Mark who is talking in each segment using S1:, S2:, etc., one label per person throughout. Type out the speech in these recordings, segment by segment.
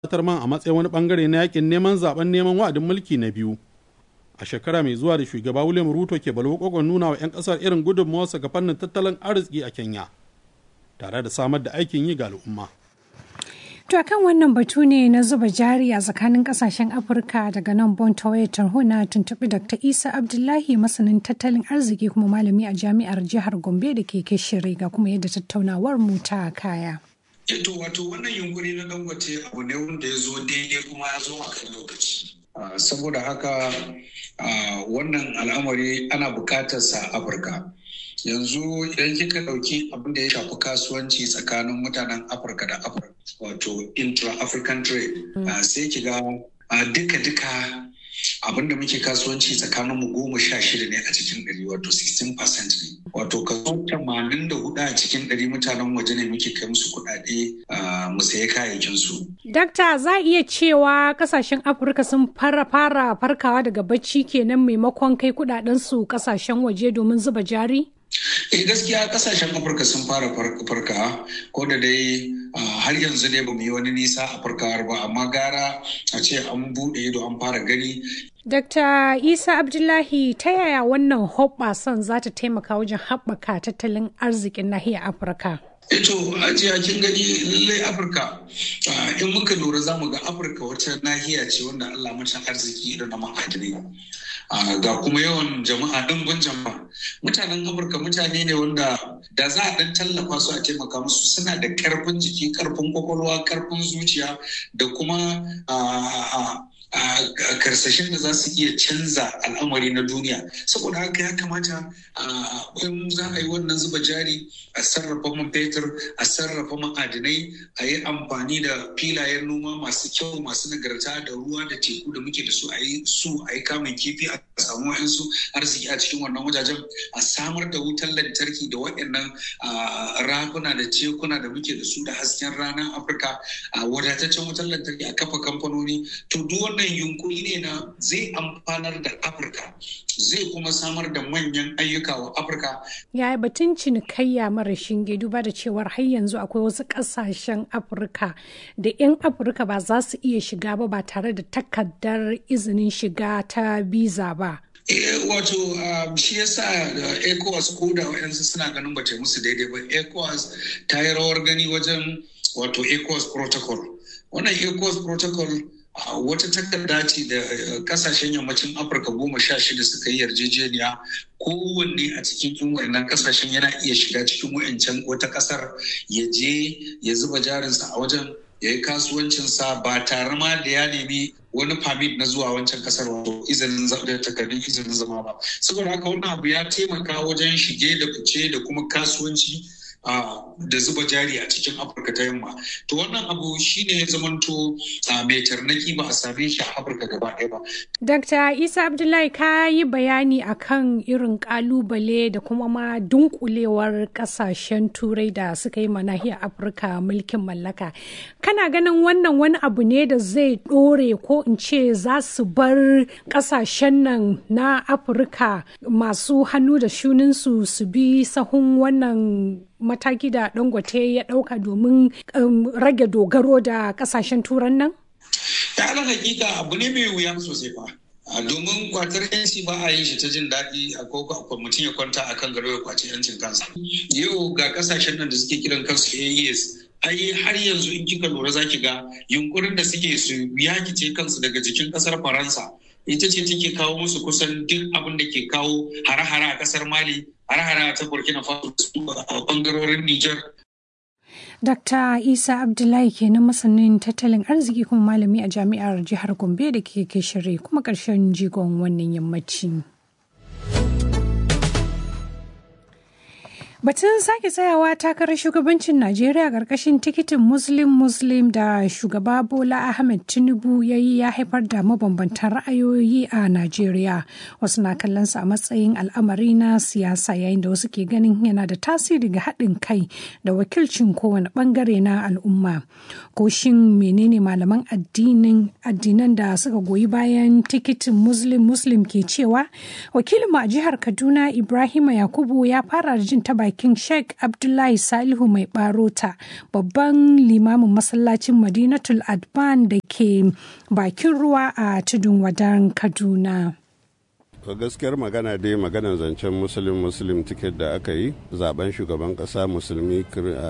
S1: gabatar man a matsayin wani bangare na yakin neman zaben neman wa'adin mulki na biyu a shekara mai zuwa da shugaba william ruto ke balwakwagon nuna wa 'yan kasar irin gudunmawarsa ga fannin tattalin arziki a kenya tare da samar da aikin yi ga al'umma
S2: To akan wannan batu ne na zuba jari a tsakanin kasashen Afirka daga nan Bon Tawaye Tarho na tuntuɓi Dr. Isa Abdullahi masanin tattalin arziki kuma malami a jami'ar jihar Gombe da ke shiri ga kuma yadda tattaunawar mu ta kaya.
S3: Eto wato wannan yunkuri na dangote abu ne wanda ya zo daidai kuma ya zo a kan lokaci. Saboda haka wannan al'amari ana bukatarsa a Afirka. yanzu idan kika ɗauki abin da ya shafi kasuwanci tsakanin mutanen afirka da afirka wato intra-african trade sai ki ga duka-duka abin da muke kasuwanci tsakanin mu goma sha shida ne a cikin ɗari wato 16% ne wato kaso tamanin da hudu a cikin ɗari mutanen waje ne muke kai musu kuɗaɗe mu sayi kayayyakin su.
S2: Dakta za a iya cewa kasashen Afirka sun fara fara farkawa daga bacci kenan maimakon kai kuɗaɗen su kasashen waje domin zuba jari?
S3: eh gaskiya kasashen afirka sun fara farka ko da dai har yanzu ne ba mu yi wani nisa a farkawar ba amma gara a ce an buɗe ido an fara gani
S2: Dr. Isa Abdullahi ta yaya wannan hoɓɓasan za ta taimaka wajen haɓaka tattalin arzikin nahiyar Afirka?
S3: Eto, ajiya kin gani lallai Afirka in muka lura za mu ga Afirka wata nahiya ce wanda Allah mutan arziki da na ma'adinai. ga kuma yawan jama'a ɗimbin jama'a mutanen afirka mutane ne wanda da za a ɗan tallafa su a taimaka musu suna da ƙarfin jiki ƙarfin kwakwalwa ƙarfin zuciya da kuma karsashin da za su iya canza al'amari na duniya saboda haka ya kamata in za a yi wannan zuba jari a sarrafa man fetur a sarrafa ma'adinai a yi amfani da filayen noma masu kyau masu nagarta da ruwa da teku da muke da su a yi su a yi kamun kifi a samu wa'insu arziki a cikin wannan wajajen a samar da wutar lantarki da waɗannan rafuna da tekuna da muke da su da hasken ranar afirka a wadataccen wutar lantarki a kafa kamfanoni to duk wannan yunkuri ne na zai amfanar da afirka zai kuma samar da manyan ayyuka wa afirka
S2: yaya batun cinikayya mara shinge duba da cewar har yanzu akwai wasu ƙasashen afirka da 'yan afirka ba za su iya shiga ba ba tare da takardar izinin shiga ta biza ba
S3: wato shi yasa ecowas ko da wayansu suna ganin bata musu daidai ba ecowas ta yi rawar gani wajen wato ecowas protocol wannan ecowas protocol wata takarda ce da kasashen yammacin afirka goma sha shida suka yi yarjejeniya kowanne a cikin wannan kasashen yana iya shiga cikin wayancan wata kasar ya je ya zuba jarinsa a wajen ya yi kasuwancinsa ba tare ma da ya nemi wani permit na zuwa wancan kasar wato izinin da takardun izinin zama ba saboda haka wannan abu ya taimaka wajen shige da fice da kuma kasuwanci da zuba jari a cikin afirka ta yamma to wannan abu shine ya zamanto mai tarnaki ba a same shi a afirka gaba ɗaya ba
S2: dr isa abdullahi ka yi bayani akan irin kalubale da kuma ma dunkulewar kasashen turai da suka yi nahiyar afirka mulkin mallaka kana ganin wannan wani abu ne da zai ɗore ko in ce za su bar kasashen nan na afirka masu hannu da shuninsu su bi sahun wannan mataki da dangote ya dauka domin rage dogaro da kasashen turan nan?
S3: ta ala hakika abu ne mai wuya sosai fa domin kwatar yanci ba a yin shi ta jin daɗi a koko a mutum ya kwanta a kan gado ya kwaci yancin kansa yau ga kasashen nan da suke kiran kansu AES ai har yanzu in kika lura za ki ga yunkurin da suke su yakice kansu daga jikin kasar faransa ita ce take kawo musu kusan duk abin da ke kawo hare-hare a kasar mali hare-hare ta burkina faso a bangarorin niger
S2: Dr. Isa Abdullahi kenan masanin tattalin arziki kuma malami a jami'ar jihar Gombe da ke shirye kuma ƙarshen jigon wannan yammaci. Batun sake tsayawa takarar shugabancin Najeriya ƙarƙashin tikitin Muslim Muslim da shugaba Bola Ahmed Tinubu ya yi ya haifar da mabambantan ra'ayoyi a Najeriya. Wasu na kallon sa a matsayin al'amari na siyasa yayin da wasu ke ganin yana da tasiri ga haɗin kai da wakilcin kowane ɓangare na al'umma. Ko shin menene malaman addinin addinan da suka goyi bayan tikitin Muslim Muslim ke cewa? Wakilinmu a jihar Kaduna Ibrahima Yakubu ya fara jin ta bakin sheikh abdullahi salihu mai barota babban limamin masallacin madinatul adban da ke bakin ruwa a tudun wadan kaduna
S4: to gaskiyar magana dai maganar zancen musulun musulun tiket da aka yi zaben shugaban kasa musulmi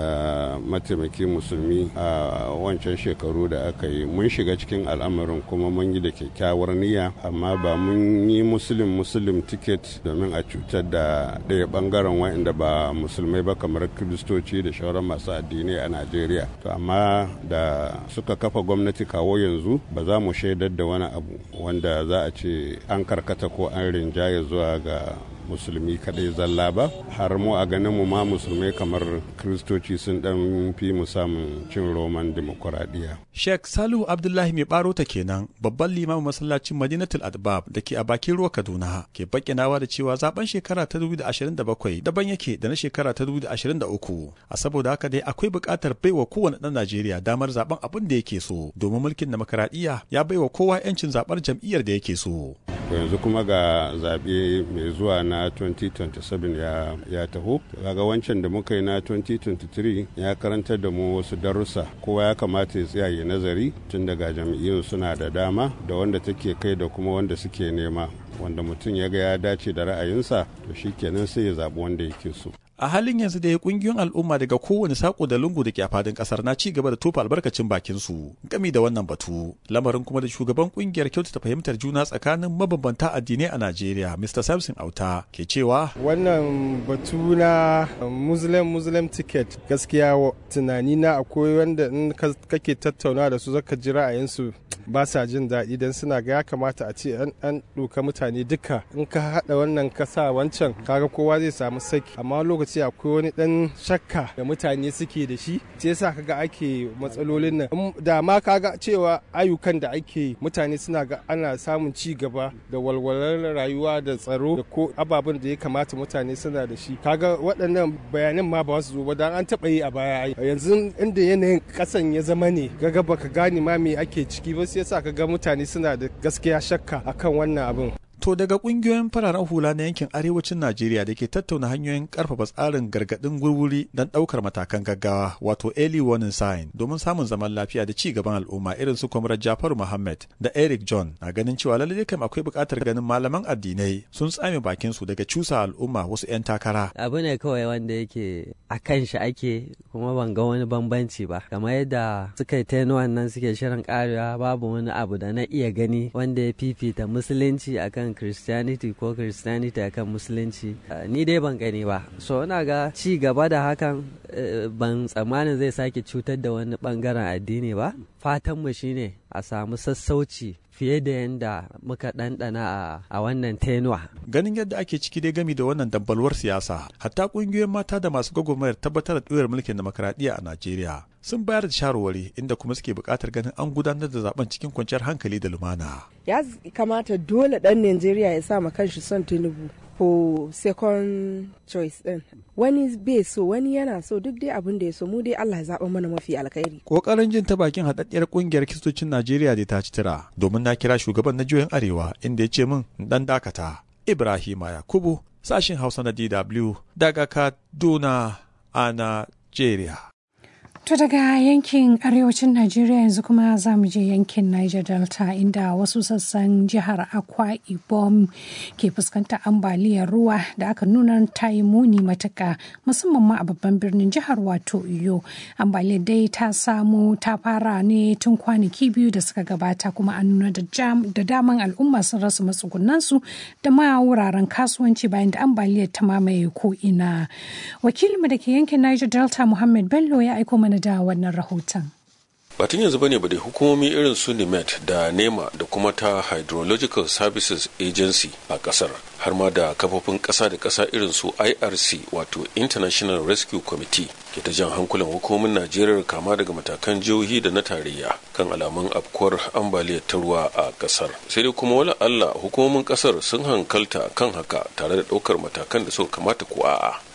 S4: mataimakin musulmi a wancan shekaru da aka yi mun shiga cikin al'amarin kuma mun yi da kyakkyawar niyya amma ba mun yi musulun musulun tiket domin a cutar da ɗaya bangaren wa'inda ba musulmai ba kamar kiristoci da shauran masu addinai a najeriya to amma da suka kafa gwamnati kawo yanzu ba za mu shaidar da wani abu wanda za a ce an karkata ko an an rinjaye zuwa ga musulmi kadai zalla ba har mu a ganin mu ma musulmai kamar kristoci sun dan fi mu samun cin roman demokuraɗiyya.
S5: Sheikh Salihu Abdullahi mai baro ta kenan babban limamin masallacin Madinatul Adbab da ke a bakin ruwa Kaduna ke bakinawa da cewa zaben shekara ta 2027 daban yake da na shekara ta 2023 a saboda haka dai akwai buƙatar baiwa kowane ɗan Najeriya damar zaben abin da yake so domin mulkin demokuraɗiyya ya baiwa kowa 'yancin zaɓar jam'iyyar da yake so.
S4: yanzu kuma ga zaɓe mai zuwa na 2027 ya, ya taho kaga wancan da muka yi na 2023 ya karantar da mu wasu darussa kowa ya kamata ya tsaya ya nazari tun daga jam'iyyun suna da dama da wanda take kai da kuma wanda suke nema wanda mutum ya ga ya dace da ra'ayinsa to shikenan sai ya zaɓi wanda yake so
S5: a halin yanzu da ya kungiyoyin al'umma daga kowane sako da lungu da ke a fadin kasar na ci gaba da tofa albarkacin bakin su gami da wannan batu lamarin kuma da shugaban kungiyar kyautata fahimtar juna tsakanin mabambanta addinai a Najeriya Mr. Samson Auta ke cewa
S6: wannan batu na muslim muslim ticket gaskiya tunani na akwai wanda in kake tattauna da su zaka ji ra'ayinsu ba sa jin daɗi don suna ga ya kamata a ce an ɗauka mutane duka in ka haɗa wannan ka sa wancan kaga kowa zai samu saki amma lokaci akwai wani ɗan shakka da mutane suke da shi sai yasa kaga ake matsalolin nan da ma kaga cewa ayyukan da ake mutane suna ga ana samun ci gaba da walwalar rayuwa da tsaro da ko ababen da ya kamata mutane suna da shi kaga waɗannan bayanan ma ba su zo ba dan an taɓa yi a baya yanzu inda yanayin ƙasan ya zama ne gaga baka gane ma me ake ciki ba sai yasa ka ga mutane suna da gaskiya shakka akan wannan abin
S5: To daga kungiyoyin fararen hula na yankin arewacin Najeriya da ke tattauna hanyoyin karfafa tsarin gargadin gurguri don daukar matakan gaggawa wato early warning sign domin samun zaman lafiya da ci gaban al'umma irin su Kwamrar Jafaru Muhammad da Eric John na ganin cewa lallai kam akwai buƙatar ganin malaman addinai sun tsame bakin su daga cusa al'umma wasu 'yan takara.
S7: Abu ne kawai wanda yake a kan shi ake kuma ban ga wani bambanci ba kamar yadda suka yi tenuwan nan suke shirin karewa babu wani abu da na iya gani wanda ya fifita musulunci akan christianity ko christianity akan musulunci ni dai ban gani ba so ina ga ci gaba da hakan ban tsammanin zai sake cutar da wani bangaren addini ba fatanmu shine a samu sassauci fiye da yadda muka ɗanɗana a wannan tenuwa.
S5: Ganin yadda ake ciki dai gami da wannan dambalwar siyasa, hatta ƙungiyoyin mata da masu gwagwarmayar tabbatar da ɗoyar mulkin demokradiyya a Najeriya sun bayar da shawarwari inda kuma suke buƙatar ganin an gudanar da zaben cikin kwanciyar hankali da lumana.
S8: Ya kamata dole ɗan Najeriya ya sa ma kanshi son Tinubu. ko second choice din wani bai so wani yana so duk dai abin da ya so mu dai Allah ya zaɓa mana mafi alkhairi
S5: kokarin jin ta bakin haɗaɗɗiyar ƙungiyar kistocin Najeriya da ta ci tira domin na kira shugaban na juyin arewa inda ya ce min dan dakata Ibrahima Yakubu sashin Hausa na DW daga Kaduna a Najeriya
S2: To daga yankin arewacin Najeriya yanzu kuma za mu je yankin Niger Delta inda wasu sassan jihar Akwa Ibom ke fuskantar ambaliyar ruwa da aka nuna ta yi muni matuka musamman ma a babban birnin jihar wato Iyo. Ambaliyar dai ta samu ta fara ne tun kwanaki biyu da suka gabata kuma an nuna da daman al'umma sun rasa matsugunansu da ma wuraren kasuwanci bayan da ambaliyar ta mamaye ko ina. Wakilinmu da ke yankin Niger Delta Muhammad Bello ya aiko mana da wannan rahoton.
S9: batun yanzu bane ba da hukumomi irin su nimet da nema da kuma ta hydrological services agency a kasar har ma da kafofin kasa da kasa irin su irc wato international rescue committee ke ta jan hankulan hukumomin najeriya kama daga matakan jihohi da na tarayya kan alamun afkuwar ambaliyar ta ruwa a kasar sai dai kuma wala allah hukumomin kasar sun hankalta kan haka tare da daukar matakan da suka kamata ko a'a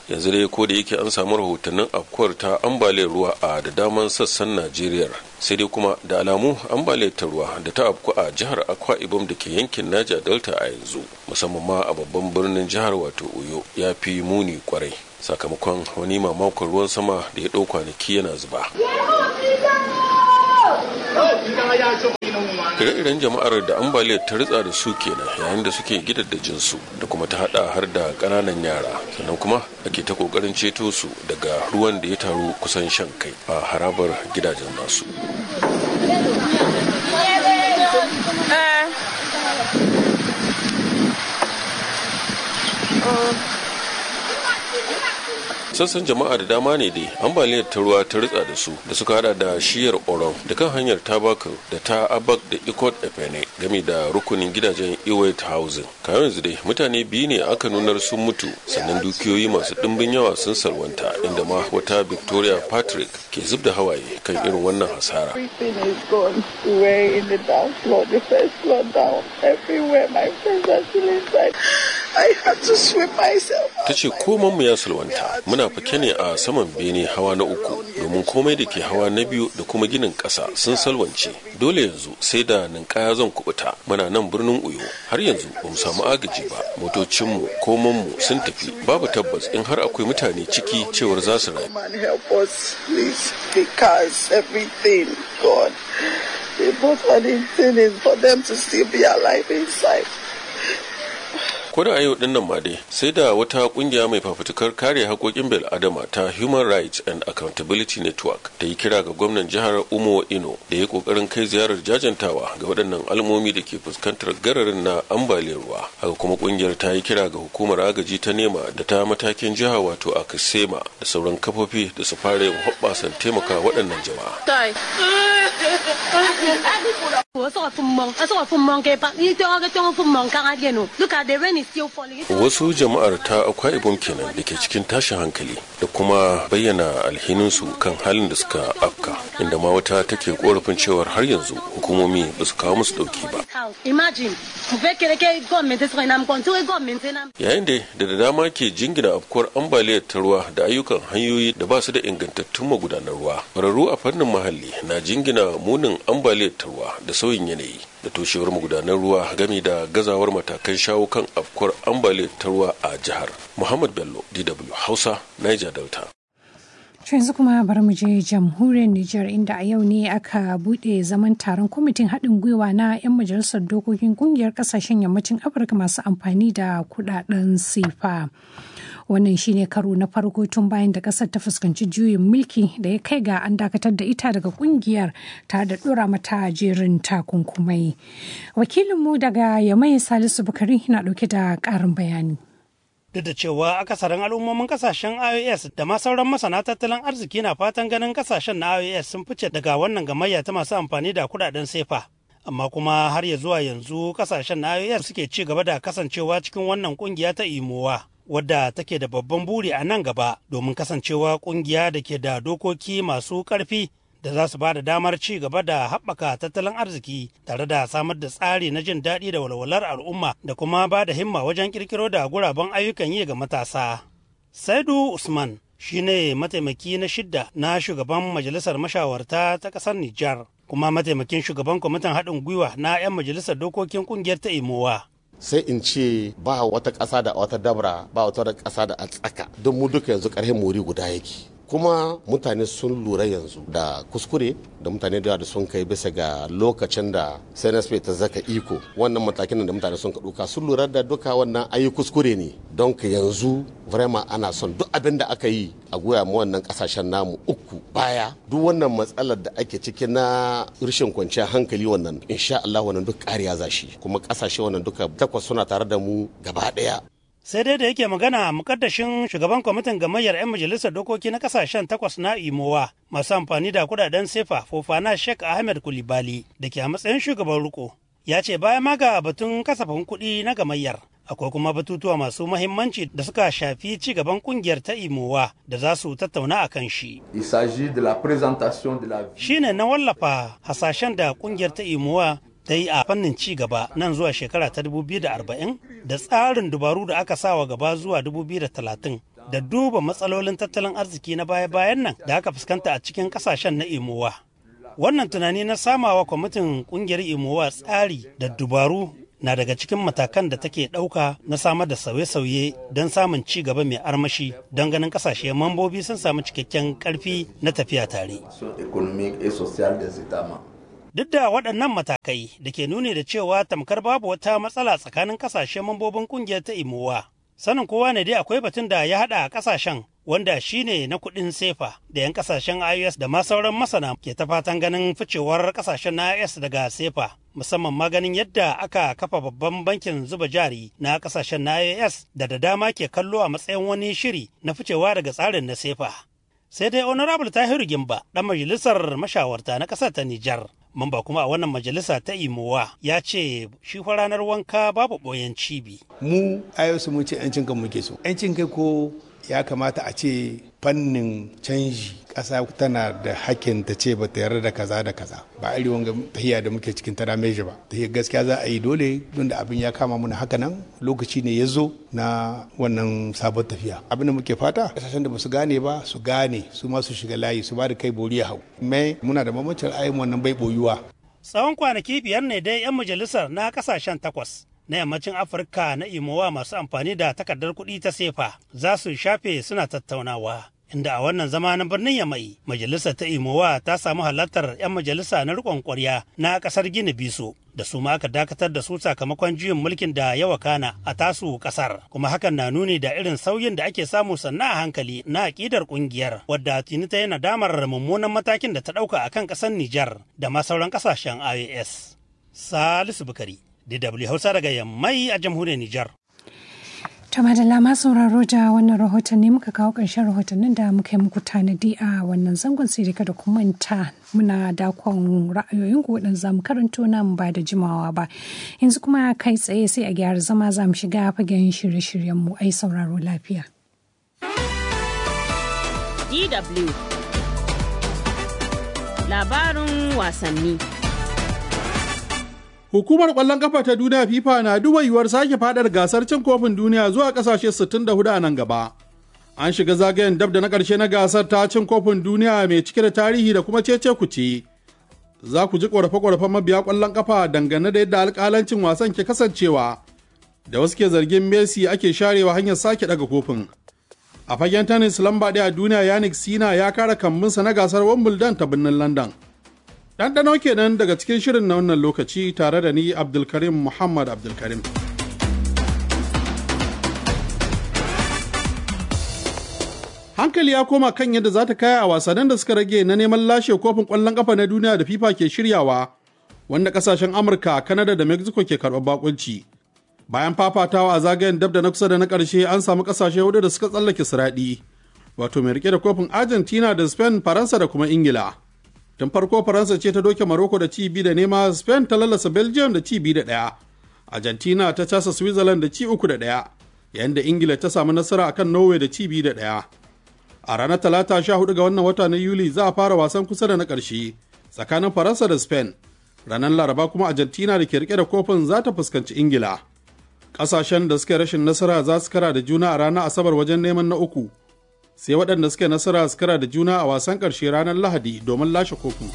S9: yanzu dai ko da yake an samu rahotannin afkuwar ta ambaliyar ruwa a da daman sassan najeriya sai dai kuma da alamu ambaliyar ta ruwa da ta afku a jihar akwa ibom da ke yankin naja delta a yanzu musamman ma a babban birnin jihar wato uyo ya fi muni kwarai sakamakon wani mamakon ruwan sama da ya ɗau kwanaki yana zuba ire-iren jama'ar da ambaliyar ta ritsa da su kenan yayin da suke gidaddajin su da kuma ta hada har da kananan yara sannan kuma ake ta kokarin ceto su daga ruwan da ya taru kusan shan kai a harabar gidajen nasu sassan jama'a da dama ne dai ambaliyar ta ruwa ta ritsa da su da suka hada da shiyar oron da kan hanyar tabakar da ta abak da ikot efene game da rukunin gidajen iwait housing kayan yanzu dai mutane biyu ne aka nunar sun mutu sannan dukiyoyi masu ɗimbin yawa sun salwanta inda ma wata victoria patrick ke zub da hawaye kan irin wannan hasara ta ce komanmu ya salwanta muna fake ne a saman bene hawa na uku domin komai da ke hawa na biyu da kuma ginin ƙasa sun salwance dole yanzu sai da ninkaya zan kubuta muna nan birnin uyo har yanzu ba mu samu agaji ba motocinmu komanmu sun tafi babu tabbas in har akwai mutane ciki cewar za su rayu The important thing is for them to still be alive inside. ko da a yau dinnan ma dai sai da wata kungiya mai fafutukar kare haƙoƙin bil adama ta human rights and accountability network ta yi kira ga gwamnan jihar umo ino da ya ƙoƙarin kai ziyarar jajantawa ga waɗannan almomi da ke fuskantar gararin na ambaliyar ruwa haka kuma kungiyar ta yi kira ga hukumar agaji ta nema da ta matakin jiha wato a kasema da sauran kafofi da su fara yin hoɓɓasan taimaka waɗannan jama'a Wasu jama'ar ta akwai ibom kenan da ke cikin tashin hankali da kuma bayyana alhininsu kan halin da suka afka inda ma wata take korafin cewar har yanzu hukumomi ba su kawo musu dauki ba. Yayin da da dama ke jingina afkuwar ambaliyar ta ruwa da ayyukan hanyoyi da ba su da ingantattun magudanar ruwa. Kwararru a fannin muhalli na jingina munin ambaliyar ta ruwa da sauyin yanayi da toshewar magudanar ruwa game da gazawar matakan shawo kan afkuwar ambaliyar ta ruwa a jihar muhammad bello dw hausa niger delta
S2: yanzu kuma bari mu je jamhuriyar Nijar inda a yau ne aka bude zaman taron kwamitin haɗin gwiwa na 'yan majalisar dokokin kungiyar ƙasashen yammacin Afirka masu amfani da kudaden sifa. wannan shine karo na farko tun bayan da kasar ta fuskanci juyin mulki da ya kai ga an dakatar da ita daga kungiyar tare da dora mata jerin takunkumai wakilinmu daga yamai salisu bukari na dauke da karin bayani
S10: duk da cewa akasarin al'ummomin kasashen ios da ma sauran masana tattalin arziki na fatan ganin kasashen na ios sun fice daga wannan gamayya ta masu amfani da kudaden sefa amma kuma har ya zuwa yanzu kasashen na ios suke ci gaba da kasancewa cikin wannan kungiya ta imowa wadda take da babban buri a nan gaba domin kasancewa kungiya da ke da dokoki masu ƙarfi da za su ba da damar ci gaba da haɓaka tattalin arziki tare da samar da tsari na jin daɗi da walwalar al'umma da kuma ba da himma wajen ƙirƙiro da guraben ayyukan yi ga matasa. Saidu Usman shine mataimaki na shidda na shugaban majalisar mashawarta ta ƙasar Nijar kuma mataimakin shugaban kwamitin haɗin gwiwa na 'yan majalisar dokokin ƙungiyar ta Imowa.
S11: sai in ce ba wata ƙasa da wata dabra ba wata ƙasa da a tsaka don mu duka yanzu ƙarfin muri guda yake kuma mutane sun lura yanzu da kuskure da mutane da sun kai bisa ga lokacin da cnsp ta zaka iko wannan matakin da mutane sun ɗauka sun lura da duka wannan ayi kuskure ne don ka yanzu vraiment ana son duk abin da aka yi a goya mu wannan kasashen namu uku baya duk wannan matsalar da ake ciki na rashin kwanciyar hankali wannan insha Allah wannan duk ƙariya zashi kuma kasashe wannan duka takwas suna tare da mu gaba ɗaya
S10: sai dai da yake magana mukaddashin shugaban kwamitin gamayyar 'yan majalisar dokoki na kasashen takwas na imowa masu amfani da kudaden sefa fofana sheikh ahmed kulibali da ke a matsayin shugaban riko ya ce bayan ma ga batun kasafin kuɗi na gamayyar akwai kuma batutuwa masu mahimmanci da suka shafi ci gaban kungiyar ta imowa da za su tattauna a kan shi. Shi ne na wallafa hasashen da kungiyar ta imowa ta yi a fannin ci gaba nan zuwa shekara ta 2040 da tsarin dubaru da aka sawa gaba zuwa 2030 da duba matsalolin tattalin arziki na baya-bayan nan da aka fuskanta a cikin kasashen na imowa wannan tunani na samawa kwamitin kungiyar imowa tsari da dubaru na daga cikin matakan da take ɗauka na samar da sauye-sauye don samun ci gaba mai armashi don ganin kasashe mambobi sun samu cikakken karfi na tafiya tare. Duk da waɗannan matakai da ke nuni da cewa tamkar babu wata matsala tsakanin kasashe mambobin kungiyar ta imowa. Sanin kowa ne dai akwai batun da ya haɗa a kasashen wanda shine na kuɗin sefa da 'yan kasashen IOS da ma sauran masana ke ta fatan ganin ficewar kasashen na IOS daga sefa musamman ma ganin yadda aka kafa babban bankin zuba jari na kasashen na IOS da da dama ke kallo a matsayin wani shiri na ficewa daga tsarin na sefa. Sai dai Honorable Tahiru Gimba ɗan majalisar mashawarta na ƙasar ta Nijar mamba kuma a wannan majalisa ta imowa ya ce shi fa ranar wanka babu ɓoyen cibi.
S12: mu ayosu mun ce 'yancin kan muke so 'yancin kai ko ya kamata a ce fannin canji ƙasa tana da hakkin ta ce ba ta yarda da kaza da kaza ba iri wanga tahiya da muke cikin tara meji ba tahiya gaskiya za a yi dole don da abin ya kama muna haka nan lokaci ne ya zo na wannan sabon tafiya abin da muke fata kasashen da ba su gane ba su gane su ma su shiga layi su ba da kai bori ya hau mai muna da mamancin ayin wannan bai boyuwa
S10: tsawon kwanaki biyar ne dai 'yan majalisar na kasashen takwas na yammacin afirka na imowa masu amfani da takardar kuɗi ta sefa za su shafe suna tattaunawa inda a wannan zama na birnin yamai majalisar ta imowa ta samu halartar 'yan majalisa na riƙon ƙwarya na ƙasar gini biso da su ma aka dakatar da su sakamakon juyin mulkin da ya wakana a tasu ƙasar kuma hakan na nuni da irin sauyin da ake samu sannan a hankali na aƙidar ƙungiyar wadda tuni ta yana damar mummunan matakin da ta ɗauka akan ƙasar Nijar da ma sauran ƙasashen IOS. Salisu Bukari DW Hausa daga Yammai a jamhuriyar Nijar.
S2: To madalla ma sauraro da wannan rahoton ne muka kawo ƙarshen rahotannin da muka yi muku tanadi a wannan zangon sai da kuma manta muna dakon ra'ayoyin ku waɗanda za mu karanto nan ba da jimawa ba. Yanzu kuma kai tsaye sai a gyara zama za mu shiga fagen shirye-shiryen mu ai sauraro lafiya.
S13: DW Labarin wasanni.
S1: Hukumar ƙwallon kafa ta duniya FIFA na duba yiwuwar sake fadar gasar cin kofin duniya zuwa ƙasashe 64 a nan gaba. An shiga zagayen dab da na ƙarshe na gasar ta cin kofin duniya mai cike da tarihi da kuma cece kuce. Za ku ji ƙorafe-ƙorafen mabiya ƙwallon kafa dangane da yadda alƙalancin wasan ke kasancewa. Da wasu ke zargin Messi ake sharewa hanyar sake ɗaga kofin. A fagen tennis lamba ɗaya a duniya Yannick Sina ya kara kambinsa na gasar Wimbledon ta birnin London. Ɗanɗano kenan daga cikin shirin na wannan lokaci tare da ni Abdulkarim Muhammad Abdulkarim. Hankali ya koma kan yadda za ta kaya a wasannin da suka rage na neman lashe kofin ƙwallon ƙafa na duniya da FIFA ke shiryawa, wanda ƙasashen Amurka, Kanada da Mexico ke karɓar bakunci. Bayan fafatawa a zagayen dab da na kusa da na ƙarshe an samu ƙasashe hudu da suka tsallake siraɗi, wato mai rike da kofin Argentina da Spain, Faransa da kuma Ingila. tun farko faransa ce ta doke maroko da ci bi da nema spain ta lalasa belgium da ci bi da ɗaya argentina ta casa switzerland da ci uku da ɗaya yayin da ingila ta samu nasara akan norway da ci bi da ɗaya a ranar talata sha hudu ga wannan wata na yuli za a fara wasan kusa da na ƙarshe tsakanin faransa da spain ranar laraba kuma argentina da ke rike da kofin za ta fuskanci ingila ƙasashen da suke rashin nasara za su kara da juna a ranar asabar wajen neman na uku sai waɗanda suke nasara su kara da juna a wasan ƙarshe ranar lahadi domin lashe kofin.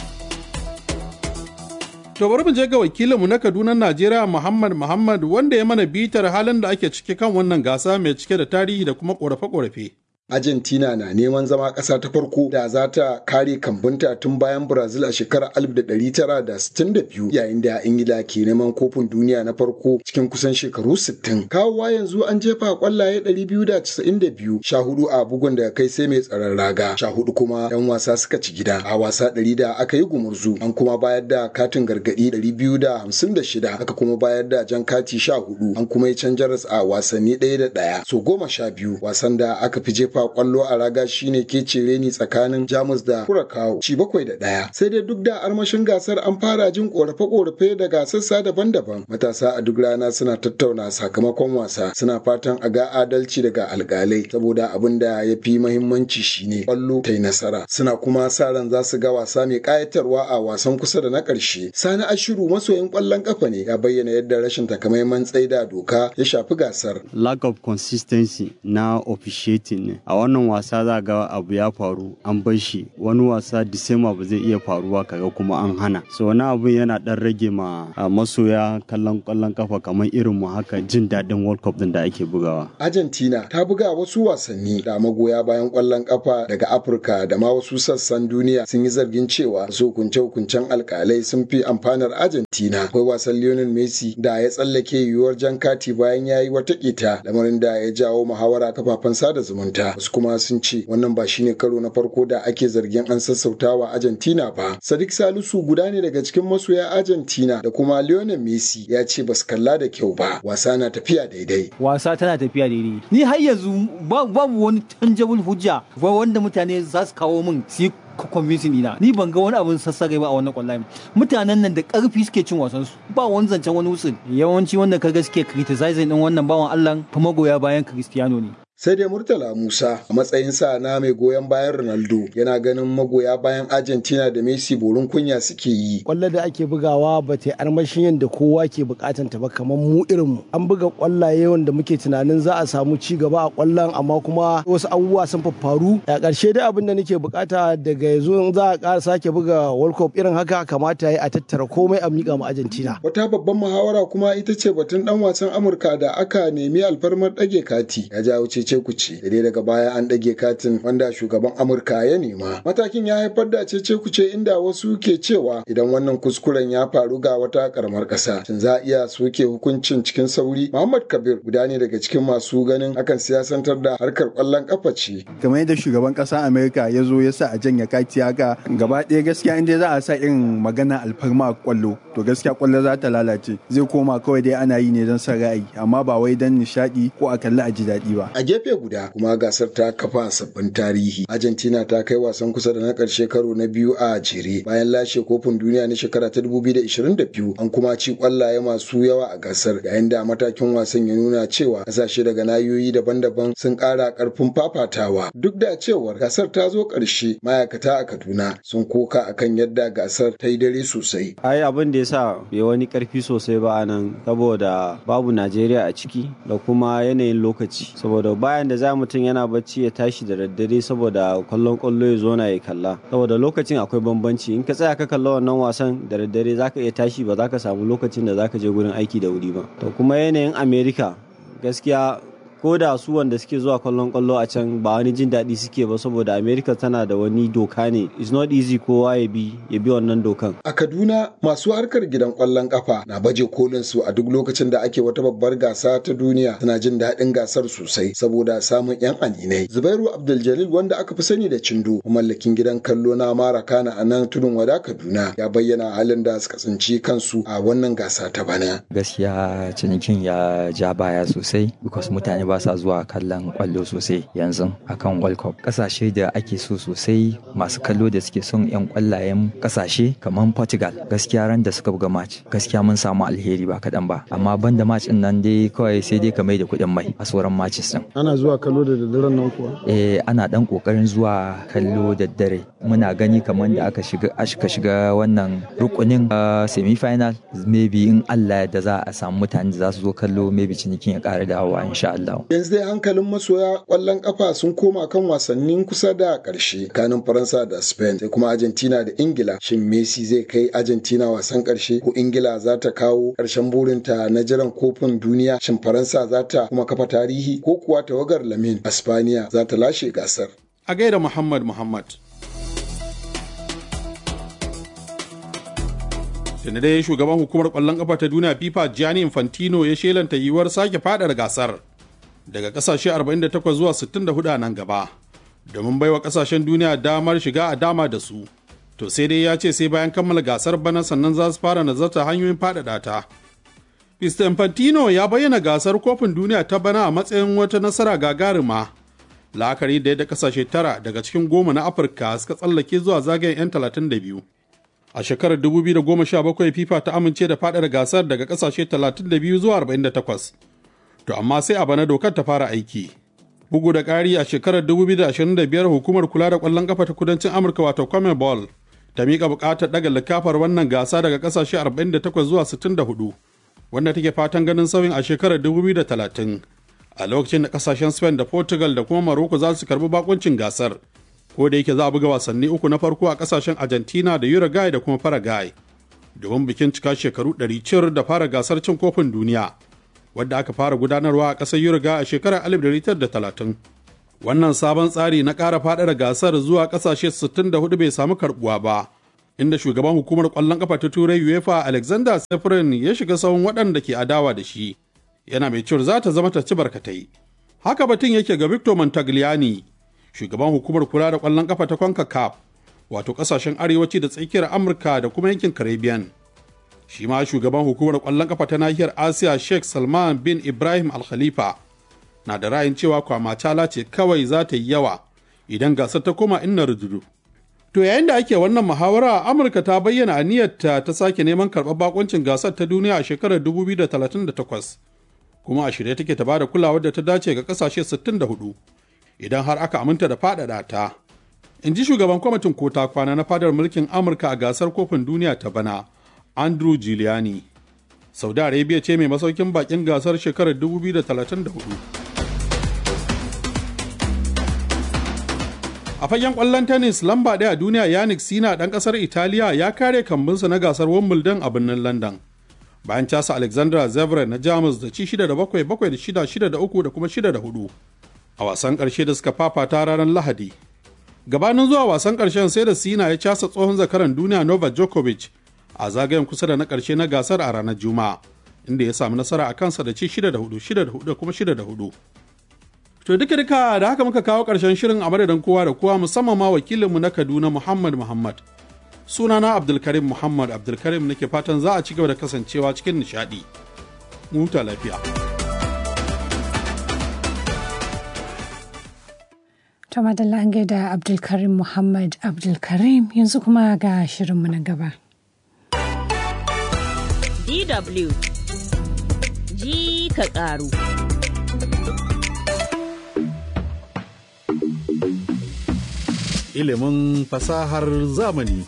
S1: To bari mu je ga wakilinmu na Kaduna Najeriya Muhammad Muhammad wanda ya mana bitar halin da ake ciki kan wannan gasa mai cike da tarihi da kuma ƙorafe-ƙorafe.
S14: Argentina na neman zama ƙasa ta farko da za ta kare kambunta tun bayan Brazil a shekarar 1962 yayin da Ingila ke neman kofin duniya na farko cikin kusan shekaru 60. Kawowa yanzu an jefa kwallaye 292 sha hudu a bugun da kai sai mai tsaron raga sha hudu kuma 'yan wasa suka ci gida a wasa 100 da aka yi gumurzu an kuma bayar da katin gargadi 256 aka kuma bayar da jan kati 14 an kuma yi canjaras a wasanni ɗaya da ɗaya so goma sha biyu wasan da aka fi jefa jefa kwallo a raga shine ke cire ni tsakanin Jamus da Kurakawo ci bakwai da ɗaya. Sai dai duk da armashin gasar an fara jin korafe-korafe daga sassa daban-daban. Matasa a duk rana suna tattauna sakamakon wasa suna fatan a ga adalci daga alkalai saboda abin da ya fi mahimmanci shine kwallo ta yi nasara. Suna kuma sa ran za su ga wasa mai kayatarwa a wasan kusa da na ƙarshe. Sani Ashiru masoyin kwallon kafa ne ya bayyana yadda rashin takamaiman tsaida doka ya shafi gasar.
S15: Lack of consistency na officiating ne. A wannan wasa za ga abu ya faru an bar shi wani wasa Disema ba zai iya faruwa kaga kuma an hana. So wani abu yana dan rage ma masoya kallon kwallon kafa kamar irin mu haka jin daɗin World Cup din da ake bugawa.
S14: Argentina ta buga wasu wasanni da magoya bayan kwallon kafa daga Afirka da ma wasu sassan duniya sun yi zargin cewa su hukunce-hukuncen alkalai sun fi amfanar Argentina. Akwai wasan Lionel Messi da ya tsallake yiwuwar jan kati bayan ya yi wata ƙeta lamarin da ya jawo muhawara kafafen sada zumunta. Wasu kuma sun ce wannan ba shine karo na farko da ake zargin an sassautawa Argentina ba. Sadiq Salisu guda ne daga cikin masoya Argentina da kuma Lionel Messi ya ce basu kalla da kyau ba. Wasa na tafiya daidai.
S16: Wasa tana tafiya daidai. Ni har yanzu babu wani tangible hujja wanda mutane za su kawo min su convincing dina ni ban ga wani abin sassare ba a wannan kwallaye mutanen nan da karfi suke cin wasan su ba wani zancen wani wutsin yawanci wanda kaga suke criticizing din wannan bawan Allah fa magoya bayan Cristiano ne
S14: sai dai murtala musa a matsayin sa na mai goyon bayan ronaldo yana ganin magoya bayan argentina da messi borin kunya suke yi
S17: kwallo da ake bugawa ba ta armashin yadda kowa ke bukatan ta ba kamar mu irin mu an buga kwallaye wanda muke tunanin za a samu ci gaba a kwallon amma kuma wasu abubuwa sun faru a ƙarshe dai abin da nake bukata daga yanzu in za a ƙara sake buga world cup irin haka kamata ya a tattara komai a miƙa mu argentina
S14: wata babban muhawara kuma ita ce batun dan wasan amurka da aka nemi alfarmar ɗage kati ya jawo ce cece kuce da dai daga baya an ɗage katin wanda shugaban amurka ya nema matakin ya haifar da cece kuce inda wasu ke cewa idan wannan kuskuren ya faru ga wata karamar ƙasa shin za a iya soke hukuncin cikin sauri muhammad kabir guda ne daga cikin masu ganin hakan siyasantar da harkar ƙwallon ƙafa ce
S18: kamar yadda shugaban ƙasar amerika ya zo ya sa a janya kati haka gaba ɗaya gaskiya inda za a sa irin magana alfarma a ƙwallo to gaskiya ƙwallo za ta lalace zai koma kawai dai ana yi ne don son ra'ayi amma ba wai don nishaɗi ko a kalli a ji daɗi ba
S14: a gefe guda kuma gasar ta kafa sabbin tarihi argentina ta kai wasan kusa da na karshe karo na biyu a jere bayan lashe kofin duniya na shekara ta 2022 an kuma ci kwallaye masu yawa a gasar yayin da matakin wasan ya nuna cewa kasashe daga nahiyoyi daban-daban sun kara karfin fafatawa duk da cewar gasar ta zo karshe ma'aikata a kaduna sun koka akan yadda gasar ta yi dare sosai
S15: ai abin da yasa bai wani karfi sosai ba anan saboda babu najeriya a ciki da kuma yanayin lokaci saboda bayan da za mutum yana bacci ya tashi da daddare saboda kwallon kwallo ya zo na ya kalla saboda lokacin akwai bambanci in ka tsaya ka kalla wannan wasan da daddare zaka iya tashi ba za ka samu lokacin da zaka je gurin aiki da wuri ba to kuma yanayin america gaskiya ko da su wanda suke zuwa kwallon kwallo a can ba wani jin daɗi suke ba saboda america tana da wani doka ne it's not easy kowa ya bi ya bi wannan dokan
S14: a kaduna masu harkar gidan kwallon kafa na baje kolin su a duk lokacin da ake wata babbar gasa ta duniya suna jin daɗin gasar sosai saboda samun yan aninai zubairu abdul wanda aka fi sani da cindo mallakin gidan kallo na mara kana a nan tudun wada kaduna ya bayyana halin da suka tsinci kansu a wannan gasa ta bana
S19: gaskiya cinikin ya ja baya sosai because mutane ba sa zuwa kallon kwallo sosai yanzu akan World Cup. Kasashe da ake so sosai masu kallo da suke son 'yan kwallayen kasashe kamar Portugal gaskiya ran da suka buga match gaskiya mun samu alheri ba kaɗan ba amma banda match din nan dai kawai sai dai ka mai da kuɗin mai a sauran matches din.
S17: Ana zuwa kallo da daddaren nan kuwa?
S19: Eh ana dan kokarin zuwa kallo da dare. Muna gani kamar da aka shiga aka shiga wannan rukunin semi final maybe in Allah da za a samu mutane da za su zo kallo maybe cinikin ya ƙara dawowa insha Allah.
S14: Yanzu dai hankalin masoya ƙwallon ƙafa sun koma kan wasannin kusa da ƙarshe kanin Faransa da Spain sai kuma Argentina da Ingila. Shin Messi zai kai Argentina wasan ƙarshe ko Ingila za ta kawo ƙarshen burinta na jiran kofin duniya? Shin Faransa za ta kuma kafa tarihi ko kuwa tawagar Lamin Espaniya za ta lashe gasar?
S1: A gaida Muhammad Muhammad. da dai shugaban hukumar kwallon kafa ta duniya fifa gianni infantino ya shelanta yiwuwar sake fadar gasar daga kasashe 48 zuwa 64 a nan gaba domin baiwa kasashen duniya damar shiga a dama da su to sai dai ya ce sai bayan kammala gasar bana sannan za su fara nazarta hanyoyin faɗaɗa ta Mr. Infantino ya bayyana gasar kofin duniya ta bana a matsayin wata nasara gagarima la'akari da yadda kasashe tara daga cikin goma na afirka suka tsallake zuwa zagayen 'yan 32 a shekarar 2017 fifa ta amince da faɗaɗa gasar daga kasashe 32 zuwa 48 to amma sai a bana dokar ta fara aiki bugu da ƙari a shekarar 2025 hukumar kula da ƙwallon ƙafa ta kudancin amurka wato commonwealth ta miƙa buƙatar ɗaga likafar wannan gasa daga ƙasashe 48 zuwa 64 wanda take fatan ganin sauyin a shekarar 2030 a lokacin da ƙasashen spain da portugal da kuma morocco za su karbi bakuncin gasar ko da yake za a buga wasanni uku na farko a ƙasashen argentina da uruguay da kuma paraguay domin bikin cika shekaru 100 cir da fara gasar cin kofin duniya wadda aka fara gudanarwa a ƙasar Uruguay a shekarar 1930. Wannan sabon tsari na ƙara faɗaɗa gasar zuwa ƙasashe 64 bai samu karɓuwa ba, inda shugaban hukumar ƙwallon ƙafa ta Turai UEFA Alexander Seferin ya shiga sahun waɗanda ke adawa da shi, yana mai cewar za ta zama ta ci barkatai. Haka batun yake ga Victor Montagliani, shugaban hukumar kula da ƙwallon ƙafa ta CONCACAF, wato ƙasashen arewaci da tsakiyar Amurka da kuma yankin Caribbean. shi ma shugaban hukumar kwallon kafa ta nahiyar asiya sheikh salman bin ibrahim al khalifa na da ra'ayin cewa kwamacala ce kawai za ta yi yawa idan gasar ta koma inna rududu to yayin da ake wannan muhawara amurka ta bayyana aniyarta ta sake neman karɓar bakoncin gasar ta duniya a shekarar 2038 kuma a shirye take ta bada kulawar da ta dace ga kasashe 64 idan har aka aminta da faɗaɗa ta in ji shugaban kwamitin kota kwana na fadar mulkin amurka a gasar kofin duniya ta bana Andrew Giuliani. Saudi Arabia ce mai masaukin bakin gasar shekarar 2034. A fagen kwallon tennis lamba ɗaya a duniya Yannick Sina ɗan ƙasar Italiya ya kare kambinsa na gasar Wimbledon a birnin London. Bayan casa Alexandra Zverev na Jamus da ci 6 da 7 7 da 6 6 da 3 da kuma 6 da 4 a wasan ƙarshe da suka fafata ranar Lahadi. Gabanin zuwa wasan ƙarshen sai da Sina ya casa tsohon zakaran duniya Novak Djokovic a zagayen kusa da na ƙarshe na gasar a ranar juma'a inda ya samu nasara a kansa da ci 6 da 4 6 da 4 da kuma 6 da 4 to duka duka da haka muka kawo ƙarshen shirin a madadin kowa da kowa musamman ma wakilinmu na kaduna muhammad muhammad sunana abdulkarim muhammad abdulkarim nake fatan za a ci gaba da kasancewa cikin nishaɗi huta lafiya
S2: To madalla an gaida Abdulkarim Muhammad Abdulkarim yanzu kuma ga shirinmu na gaba.
S13: DW ji ka ƙaru.
S1: Ilimin fasahar zamani.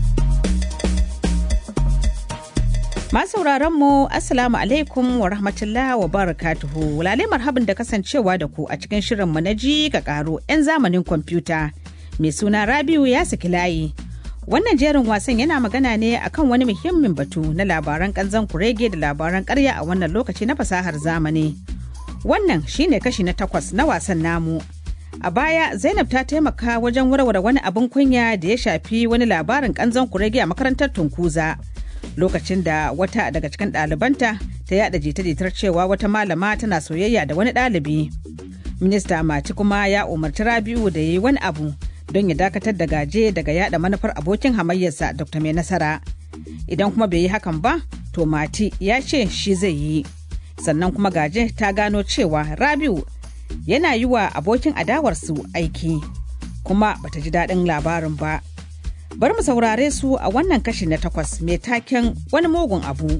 S20: Masauraran mu Assalamu alaikum wa rahmatullah wa barakatuhu. Lale marhabin da kasancewa da ku a cikin shirinmu na ji ka ƙaru 'yan zamanin kwamfuta. Mai suna Rabiu ya saki layi. Wannan jerin wasan yana magana ne akan wani muhimmin batu na labaran kanzan kurege da labaran karya a wannan lokaci na fasahar zamani. Wannan shine kashi na takwas na wasan namu. A baya Zainab ta taimaka wajen warware wani abin kunya da ya shafi wani labarin kanzan kurege a makarantar Tunkuza. Lokacin da wata daga cikin ɗalibanta ta yada jita-jitar cewa wata malama tana soyayya da wani ɗalibi. Minista Mati kuma ya umarci Rabiu da ya yi wani abu don ya dakatar da gaje daga yada manufar abokin hamayyarsa dr mai nasara idan kuma bai yi hakan ba to mati ya ce shi zai yi sannan kuma gaje ta gano cewa rabiu yana yi wa abokin adawarsu aiki kuma bata ji daɗin labarin ba bari mu saurare su a wannan kashi na takwas mai taken wani mugun abu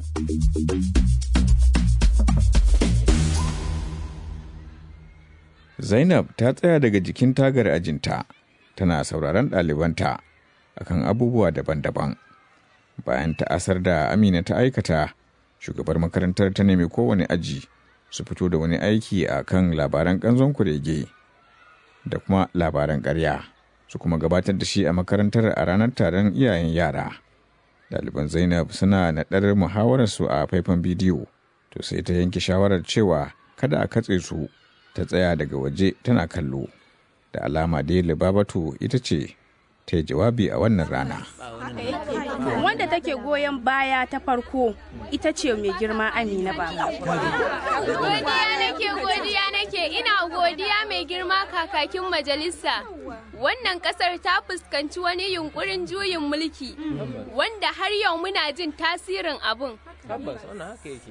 S21: zainab ta tsaya daga jikin tagar ajinta tana sauraron ɗalibanta akan abubuwa daban-daban bayan ta'asar da amina ta aikata shugabar makarantar ta nemi kowane aji su fito da wani aiki a kan labaran ƙanzon kurege da kuma labaran ƙarya su kuma gabatar da shi a makarantar a ranar taron iyayen yara ɗaliban zainab suna naɗar muhawararsu a faifan bidiyo to sai ta yanke shawarar cewa kada a katse su ta tsaya daga waje tana kallo da alama dai libabatu ita ce ta yi jawabi a wannan rana
S22: wanda take goyon baya ta farko ita ce mai girma amina ba
S23: godiya nake godiya nake ina godiya mai girma kakakin majalisa wannan kasar ta fuskanci wani yunkurin juyin mulki wanda har yau muna jin tasirin abun
S3: tabbas wannan haka yake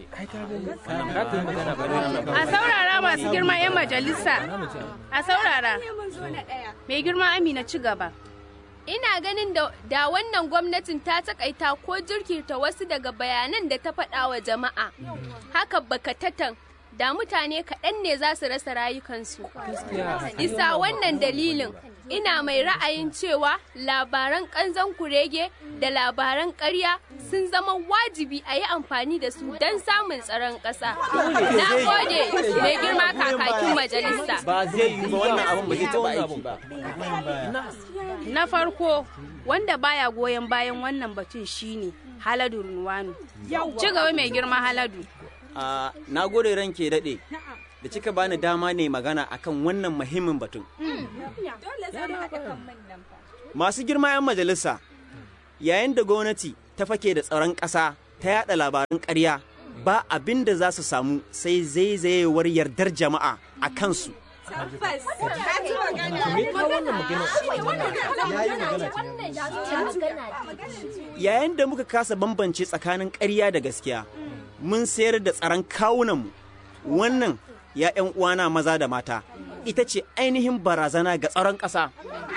S22: A saurara masu girma 'yan majalisa. A saurara. Mai girma Amina ci gaba.
S23: Ina ganin da, da wannan gwamnatin ta takaita ko jirkita wasu daga bayanan da ta faɗa wa jama'a. Haka bakatatan da mutane kaɗan ne za su rasa rayukansu. Isa wannan dalilin ina mai ra'ayin cewa labaran ƙanzon kurege da labaran ƙarya sun zama wajibi a yi amfani da su don samun tsaron ƙasa. Na gode mai girma kakakin majalisa.
S3: ba zai yi ba wannan abin ba zai taɓa aiki ba
S22: Na farko wanda baya goyon bayan wannan batun shine Haladu Runwanu. Ci gaba mai girma Haladu.
S3: a na gode ranke daɗe da kika bani dama ne magana akan wannan muhimmin batun masu girma 'yan majalisa yayin da gwamnati ta fake da tsaron ƙasa ta yada labaran ƙarya ba abin da za su samu sai zaizayewar yardar jama'a a kansu yayin da muka kasa bambance tsakanin ƙarya da gaskiya mun sayar da tsaron kawunanmu wannan ya 'yan uwana maza da mata ita ce ainihin barazana ga tsaron ƙasa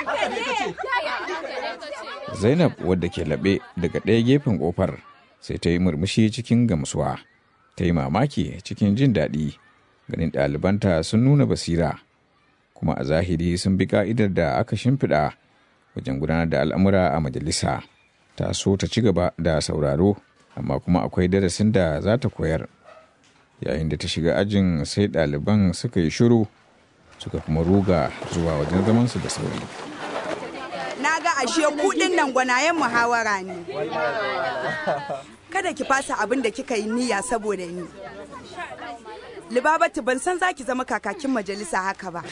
S21: Zainab wadda ke laɓe daga ɗaya gefen ƙofar sai ta yi murmushi cikin gamsuwa. Ta yi mamaki cikin jin daɗi ganin ɗalibanta sun nuna basira kuma a zahiri sun bi ka'idar da aka shimfiɗa wajen gudanar da al'amura a majalisa. Ta so ta ci gaba da sauraro amma kuma akwai darasin da za ta koyar. Yayin da ta shiga ajin sai ɗaliban suka yi shiru suka kuma ruga zuwa wajen zamansu da sauri.
S4: Na ga ashe kuɗin nan gwanayen muhawara ne. Kada ki fasa abin da kika yi niyya saboda ni. Libabatu ban san zaki zama kakakin majalisa haka ba.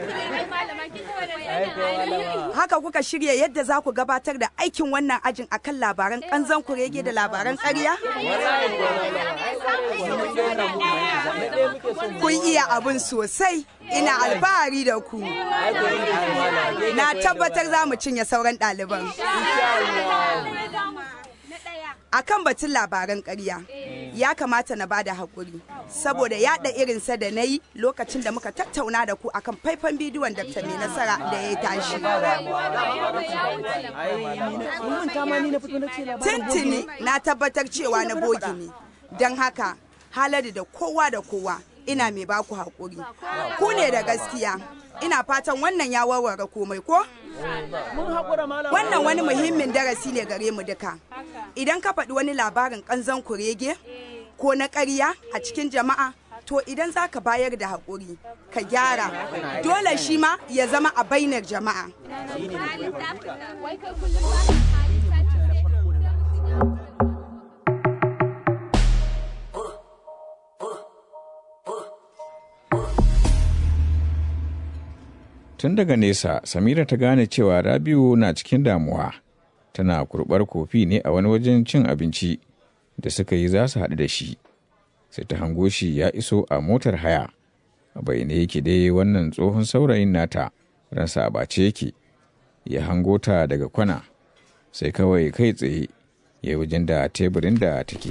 S4: Haka kuka shirya yadda za ku gabatar da aikin wannan ajin akan labaran kanzan kurege da labaran ƙarya? Kun iya abin sosai, ina alfahari da ku. Na tabbatar za mu cinye sauran ɗaliban. Akan batun labaran ƙarya, ya kamata na bada haƙuri, saboda yaɗa irinsa da na yi lokacin da muka tattauna da ku akan faifan bidiyon Dr. Mai Nasara da ya tashi. Tintini na tabbatar cewa na bogi ne, don haka haladu da kowa da kowa ina mai baku haƙuri. Ku ne da gaskiya, ina fatan wannan ya warware komai ko? Wannan wani muhimmin darasi ne gare mu duka. Idan ka faɗi wani labarin ƙanzon kurege ko na ƙarya a cikin jama'a, to idan za ka bayar da haƙuri, ka gyara, dole shi ma ya zama a bainar jama'a.
S21: Tun daga nesa, Samira ta gane cewa Rabiu na cikin damuwa. Tana kurɓar kofi ne a wani wajen cin abinci da suka yi za su haɗu da shi. Sai ta hango shi ya iso a motar haya. A bayyane yake dai wannan tsohon saurayin nata, ransa a bace yake. Ya hango ta daga kwana, sai kawai kai tsaye ya wajen da teburin da take.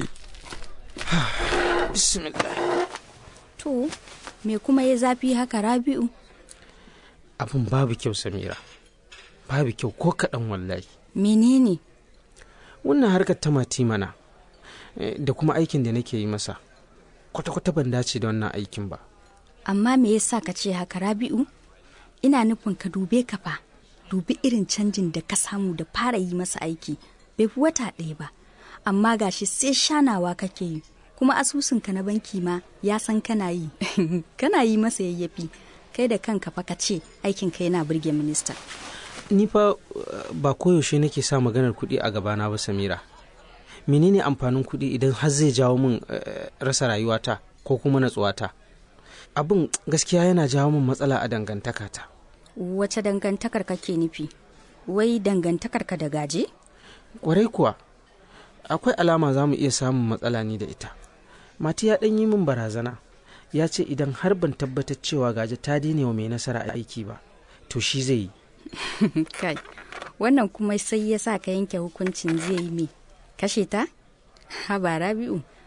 S6: Bismillah. To, me kuma ya zafi haka Rabi'u?
S3: abin babu kyau samira babu kyau ko kaɗan wallahi
S6: Menene?
S3: wannan harkar ta mati mana eh, da kuma aikin da nake yi masa kwata-kwata ban dace da wannan aikin ba
S6: Amma me yasa ka ce haka Rabi'u? Ina nufin ka dube ka fa, dubi irin canjin da ka samu da fara yi masa aiki, bai fi wata ɗaya ba. Amma gashi sai shanawa kake yi, kuma asusunka na banki ma ya san kana yi, kana yi masa yayyafi. Kai da kanka fa ka ce aikinka yana burge minista.
S3: ni fa uh, ba koyaushe nake sa maganar kuɗi a gabana ba samira menene amfanin kuɗi idan har zai jawo min uh, rasa rayuwata ko kuma natsuwata abin gaskiya yana jawo min matsala a dangantakata
S6: Wace dangantakar kake nufi? Wai dangantakar ka da gaje?
S3: kwarai kuwa akwai alama za mu iya samun matsala ni da ita mati ya ɗan yi min barazana ya ce idan har ban tabbatar cewa gaje ta daina wa mai nasara a aiki ba to shi zai yi
S6: Kai, wannan kuma sai ya sa ka yanke hukuncin zai yi me? Kashe ta? Haba Rabi'u,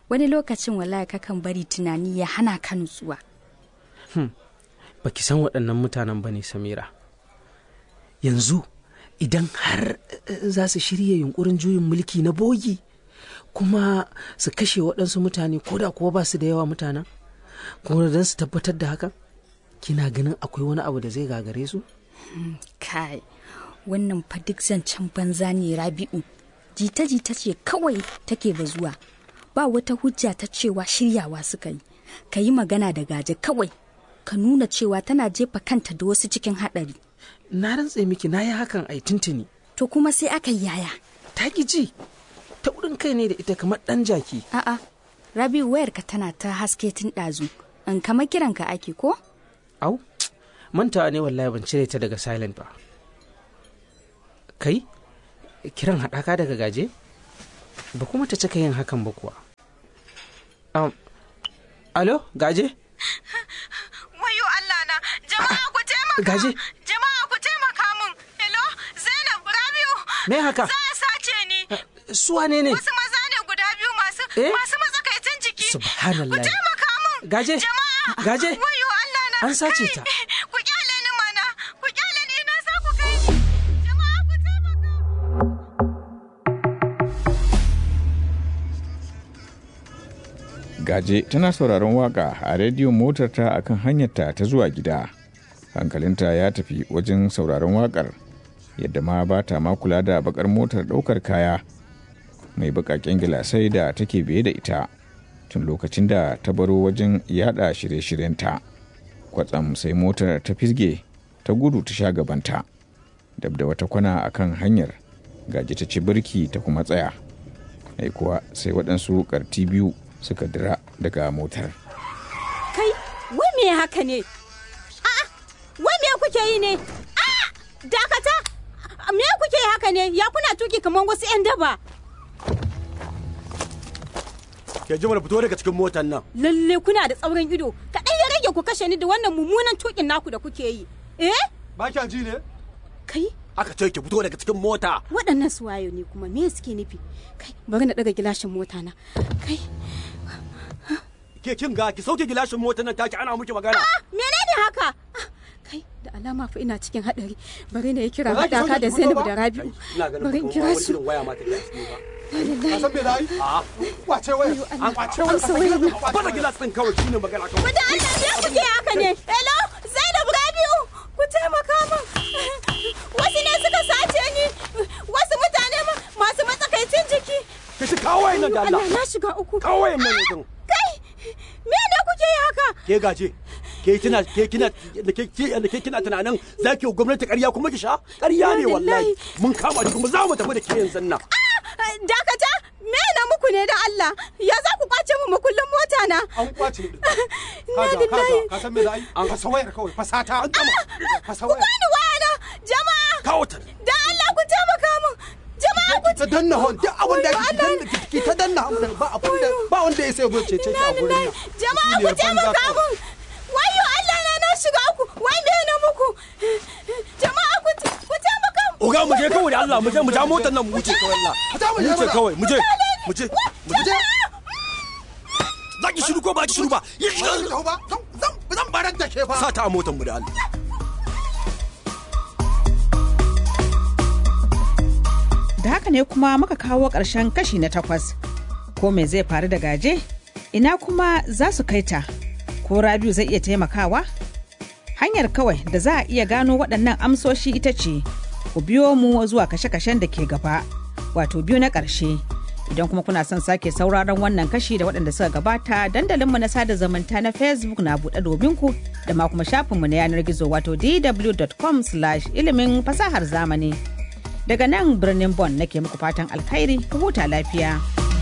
S6: wani lokacin wallahi kakan bari tunani ya hana ka nutsuwa
S3: hmm. baki san waɗannan mutanen ba ne samira yanzu idan har za su shirya yunkurin juyin mulki na bogi kuma su kashe waɗansu mutane ko da kuwa ba su da yawa mutanen kuma don su tabbatar da hakan kina ganin akwai wani abu da zai gagare su
S6: kai wannan fa duk zancen banza ne rabi'u jita-jita ce kawai take bazuwa ba wata hujja ta cewa shiryawa suka yi ka yi magana da gaje kawai ka nuna cewa tana jefa kanta da wasu cikin haɗari
S3: na rantse miki na yi hakan ai tuntuni
S6: to kuma sai aka yi yaya
S3: ta ji ta wurin kai ne da ita kamar ɗan jaki
S6: a'a rabi'u wayarka tana ta haske tun ɗazu in kama kiranka ake ko
S3: au mantawa ne wallahi ban cire ta daga silent ba kai kiran haɗaka daga gaje ba kuma ta cika yin hakan ba kuwa um, alo gaje
S5: wayo Allah na jama'a ku taimaka
S3: gaje
S5: jama'a ku taimaka min hello Zainab Rabiu
S3: me haka
S5: za a sace ni
S3: su wane ne
S5: wasu maza ne guda biyu masu
S3: Eh?
S5: masu matsakaitan jiki
S3: subhanallah
S5: ku taimaka min
S3: gaje
S5: jama'a
S3: gaje
S5: wayo Allah na
S3: an sace ta
S5: ku kyale ni mana ku kyale ni ina sa ku kai ni jama'a ku taimaka
S21: Gaje tana sauraron waka a rediyon motarta a kan hanyarta ta zuwa gida. Hankalinta ya tafi wajen sauraron wakar, yadda ma ba ta ma kula da bakar motar ɗaukar kaya mai bakaken gilasai da take biye da ita tun lokacin da ta baro wajen yada shirye-shiryenta. Kwatsam sai motar ta fisge ta gudu ta sha gabanta. Dab da wata kwana a kan hanyar, gaji ta ci birki ta kuma tsaya. Ai kuwa sai waɗansu ƙarti biyu suka dira daga motar.
S7: Kai, wai me haka ne? A'a, wai me kuke yi ne? A'a, dakata! Me kuke yi haka ne? Ya kuna tuki kamar wasu 'yan daba.
S8: Ke jimar fito daga cikin motar nan.
S7: Lalle kuna da tsaurin ido. Kaɗan ya rage ku kashe ni da wannan mummunan tukin naku da kuke yi. Eh?
S8: Ba kya ji ne?
S7: Kai,
S8: Aka ce ki fito daga cikin mota.
S7: waɗannan su wayo ne kuma me suke nufi? Kai, bari na ɗaga gilashin mota na. Kai,
S8: Ke kin ga ki sauke gilashin motar nan take ana miki magana.
S7: menene haka? Ah, Kai, da alama fa ina cikin haɗari. Bari na yi kira
S8: Ba za ki
S7: haɗaka
S8: sauke
S7: da
S8: ki fito
S7: Zainab
S8: ba?
S7: da Rabi'u.
S8: Ina ganin
S7: Bari in
S8: kuma
S7: kira
S8: wani
S7: su.
S8: irin waya ma take a ciki ba.
S7: Ka
S8: san me za a yi? A'a. Kwace waya. An kwace waya.
S7: Amsa wayar nan.
S8: Bada gilas din kawai shine magana kawai.
S7: Ku da Allah me kuke haka ne? Hello, Zainab Rabi'u, ku taimaka min. Wasu ne suka sace ni. Wasu mutane ma- masu matsakaicin jiki.
S8: Ki shi kawo wayan nan da Allah.
S7: Allah na shiga uku.
S8: Kawo wayan nan yanzu.
S7: Kai, me ne kuke yi haka?
S8: Ke gaje. Ke kina ke kina da ke ke da ke kina tunanin za ki yi wa gwamnati ƙarya kuma ki sha? Ƙarya ne wallahi. Mun kama ki kuma za mu tafi da ke yanzu nan.
S7: Dakata, me na muku ne da Allah? Ya za ku kwace mu makullin mota na?
S8: An kwace ni.
S7: Na lillahi.
S8: ka san me za a yi? An fasa wayar kawai fasata an gama. Fasa
S7: Ku bani wayana, jama'a.
S8: Kawo ta.
S7: Da Allah ku taimaka min. Jama'a ku
S8: ta danna hon duk abin da ki danna ki ta danna ba abin da ba wanda ya sai zo ce ce ki a gurin nan.
S7: Jama'a ku taimaka min. Wayo Allah na na shiga uku. Wai me na muku? Jama'a ku ta- ku taimaka min.
S8: Oga mu je kawai da Allah mu je mu ja motar nan mu wuce kawai Allah. Mu wuce kawai mu je mu je mu je. Za ki shiru ko ba ki shiru ba? Yi shiru. ba. Zan zan barar da ke fa. Sa ta a motar mu da Allah.
S20: Da haka ne kuma muka kawo ƙarshen kashi na takwas. Ko me zai faru da gaje? Ina kuma za su kai ta? Ko Rabiu zai iya taimakawa? Hanyar kawai da za a iya gano waɗannan amsoshi ita ce, ku biyo mu zuwa kashe-kashen da ke gaba, wato biyu na ƙarshe. Idan kuma kuna son sake sauraron wannan kashi da waɗanda suka gabata dandalinmu na sada zumunta na Facebook na buɗe domin ku da ma kuma shafinmu na yanar gizo wato dw.com ilimin fasahar zamani. Daga nan birnin Bon nake muku fatan alkhairi ku huta lafiya.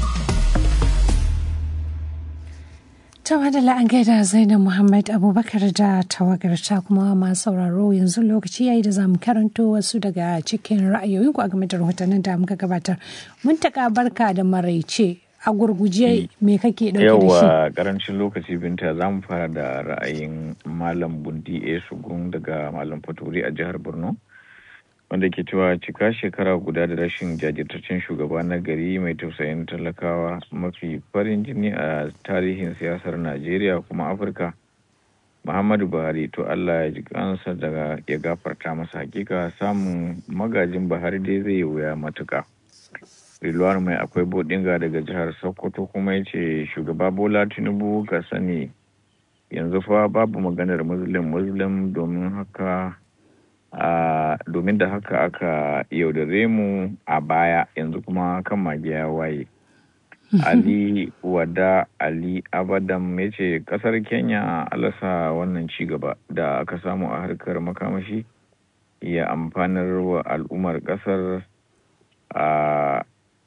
S2: Ta wadala an gaida Zainab Muhammad Abubakar da tawagarta kuma masu sauraro yanzu lokaci yayi da zamu karanto wasu daga cikin ra'ayoyinku a game da rahotannin da muka gabatar. Mun taka barka da maraice a gurguje me kake dauke da shi?
S21: Yawa karancin lokaci binta za mu fara da ra'ayin Malam Bundi A. Sugun daga Malam Faturi a jihar Borno.
S9: wanda ke cewa cika shekara guda da rashin jajirtaccen shugaba na gari mai tausayin talakawa mafi farin jini a tarihin siyasar najeriya kuma afirka muhammadu buhari to allah ya ji kansa daga ya gafarta masa hakika samun magajin buhari dai zai yi wuya matuka rilwan mai akwai bodinga daga jihar sokoto kuma ya ce shugaba bola tinubu ka sani yanzu fa babu maganar muslim muslim domin haka Uh, domin da haka aka yaudare mu a baya yanzu kuma kan magiya waye ali wada ali abadam ya ce kasar kenya alasa wannan cigaba da aka samu a harkar makamashi ya amfanar wa al'ummar kasar uh,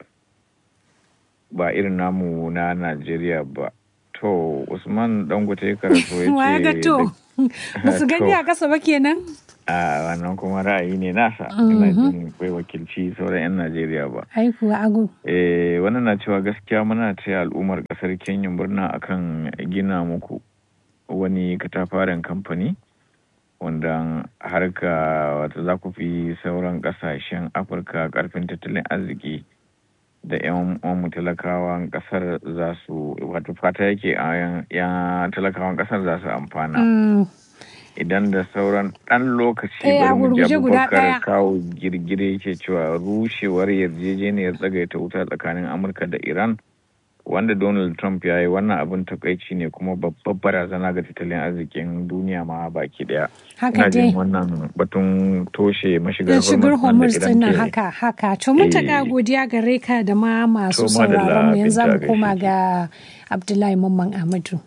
S9: ba irin namu na najeriya ba to usman dangote karatu ya ce
S2: ba su gani a kasa ba kenan
S9: a wannan kuma ra'ayi ne nasa ina jin bai wakilci sauran 'yan najeriya ba
S2: ai kuwa agu
S9: eh wannan na cewa gaskiya muna taya al'ummar kasar kenya murna akan gina muku wani katafaren kamfani wanda harka wata za ku fi sauran kasashen afirka karfin tattalin arziki da 'yan mu talakawan kasar za su wato fata yake a yan talakawan kasar za su amfana idan da sauran ɗan lokaci bari mu ji abubakar kawo girgire yake cewa rushewar yarjejeniyar tsagaita wuta tsakanin amurka da iran wanda donald trump ya yi wannan abin takaici ne kuma babbar barazana ga tattalin arzikin duniya ma baki daya
S2: haka dai
S9: wannan batun toshe mashigar
S2: shigar hormuz din nan haka haka to mun taka godiya gare ka da ma masu sauraron mu yanzu mu koma ga abdullahi mamman ahmadu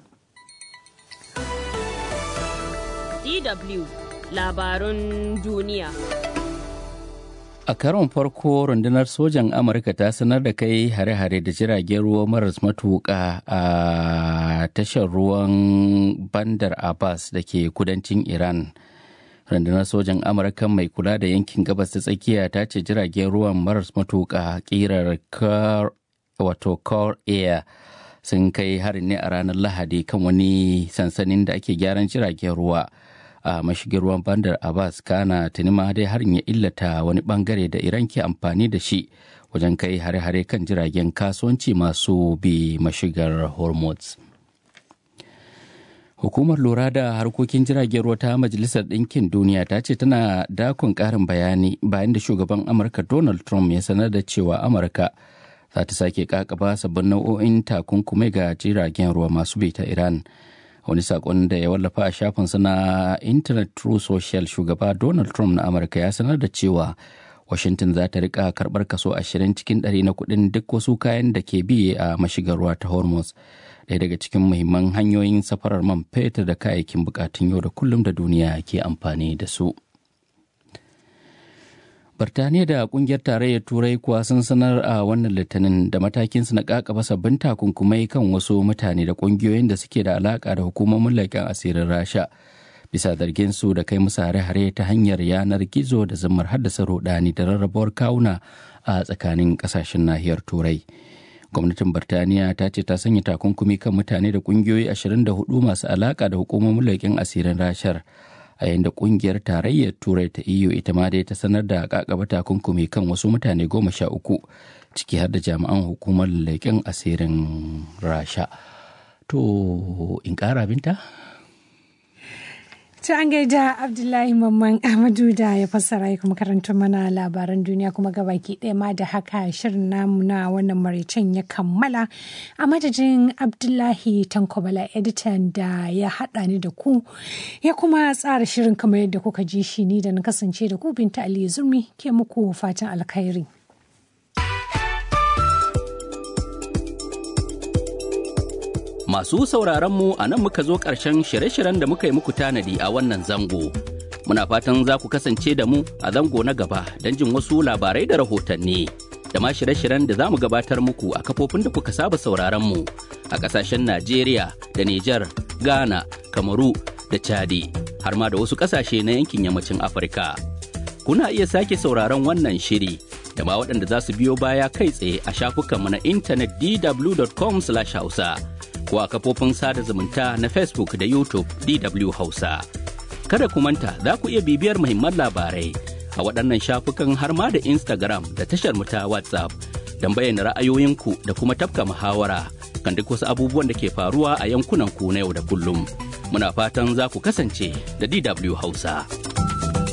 S13: DW labarun duniya.
S11: A karon farko rundunar sojan Amurka ta sanar da kai hare-hare da jiragen ruwa maras matuƙa a tashar ruwan Bandar Abbas da ke kudancin Iran. Rundunar sojan Amurka mai kula da yankin gabas ta tsakiya ta ce jiragen ruwan maras matuƙa ƙirar wato Core Air sun kai harin ne a ranar Lahadi kan wani sansanin da ake gyaran jiragen ruwa. a mashigin ruwan bandar abbas kana tuni ma dai harin ya illata wani bangare da iran ke amfani da shi wajen kai hare-hare kan jiragen kasuwanci masu bi mashigar hormuz hukumar lura da harkokin jiragen ruwa ta majalisar ɗinkin duniya ta ce tana dakon ƙarin bayani bayan da shugaban amurka donald trump ya sanar da cewa amurka za ta sake kakaba sabbin nau'o'in takunkumai ga jiragen ruwa masu bi ta iran wani sakon da ya wallafa a shafinsa na internet true social shugaba donald trump na amurka ya sanar da cewa washington za ta rika karbar kaso 20 cikin ɗari na kuɗin duk wasu kayan da ke biye a mashigar ruwa ta hormuz ɗaya daga cikin muhimman hanyoyin safarar man fetur da kayayyakin bukatun yau da kullum da duniya ke amfani da su Birtaniya da kungiyar tarayyar Turai kuwa sun sanar a wannan litinin da matakinsu na kakaba sabbin takunkumai kan wasu mutane da kungiyoyin da suke da alaka da hukumomin leƙen asirin Rasha. Bisa zargin su da kai musu hare-hare ta hanyar yanar gizo da zammar haddasa rudani da rarrabuwar kawuna a tsakanin ƙasashen nahiyar Turai. Gwamnatin Birtaniya ta ce ta sanya takunkumi kan mutane da kungiyoyi 24 masu alaka da hukumomin leƙen asirin Rashar. a yayin da kungiyar tarayyar turai ta eu ita ma dai ta sanar da kakaba takunkumi kan wasu mutane goma sha uku ciki har da jami'an hukumar leƙen asirin rasha to in ƙara binta
S2: To an gaida Abdullahi Mamman Ahmadu da ya fassara ya kuma karanta mana labaran duniya kuma gabaki ɗaya ma da haka shirin namu na wannan maraicen ya kammala a madadin Abdullahi Tankobala editan da ya haɗa ni da ku ya kuma tsara shirin kamar yadda kuka ji shi ni da na kasance da ku binta Ali Zurmi ke muku fatan alkhairi.
S11: Masu sauraron mu a nan muka zo ƙarshen shirye-shiryen da muka yi muku tanadi a wannan zango. Muna fatan za ku kasance da mu a zango na gaba don jin wasu labarai da rahotanni. Da ma shirye-shiryen da za mu gabatar muku a kafofin da kuka saba sauraron mu a ƙasashen Najeriya da Nijar, Ghana, Kamaru da Chadi, har ma da wasu ƙasashe na yankin yammacin Afirka. Kuna iya sake sauraron wannan shiri da ma waɗanda za su biyo baya kai tsaye a shafukanmu na intanet dw.com/hausa. ko a kafofin sada zumunta na Facebook da YouTube DW Hausa. Kada ku manta za ku iya bibiyar muhimman labarai a waɗannan shafukan har ma da Instagram da tashar mu ta WhatsApp don bayyana ra'ayoyinku da kuma tafka muhawara kan duk wasu abubuwan da ke faruwa a yankunan ku na yau da kullum. Muna fatan za ku kasance da DW Hausa.